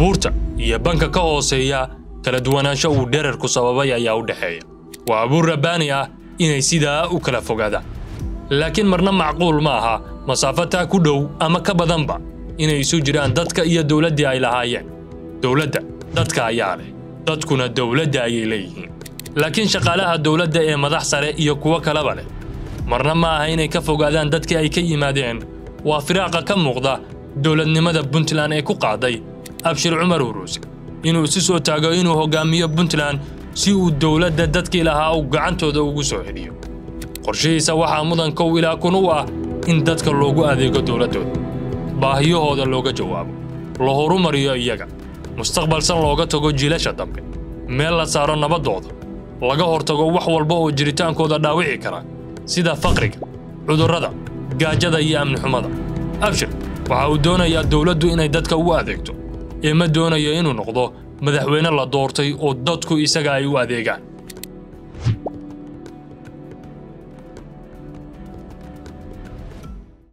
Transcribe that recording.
buurta iyo banka ka hooseeya kala duwanaansho uu dherarku sababay ayaa u dhexeeya waa abuur rabbaani ah inay sidaa u kala fogaadaan laakiin marna macquul ma aha masaafo taa ku dhow ama ka badanba inay isu jiraan dadka iyo dowladdii ay lahaayeen dowladda dadka ayaa leh dadkuna dowladda ayay leeyihiin laakiin shaqaalaha dowladda ee madax sare iyo kuwo kaleba leh marna ma aha inay ka fogaadaan dadkii ay ka yimaadeen waa firaaqa ka muuqda dowladnimada puntland ee ku qaaday abshir cumar huruuse inuu isu soo taago inuu hoggaamiyo puntland si uu dowladda dadkii lahaa uu gacantooda ugu soo celiyo qorshihiisa waxaa mudan kow ilaa kun u ah in dadka loogu adeego dowladdooda baahiyahooda looga jawaabo la horumariyo iyaga mustaqbalsan looga tago jiilasha dambe meel la saaro nabaddooda laga hortago wax walba oo jiritaankooda dhaawici kara sida faqriga cudurrada gaajada iyo amni xumada abshir waxa uu doonayaa dowladdu inay dadka u adeegto ee ma doonayo inuu noqdo madaxweyne la doortay oo dadku isaga ay u adeegaan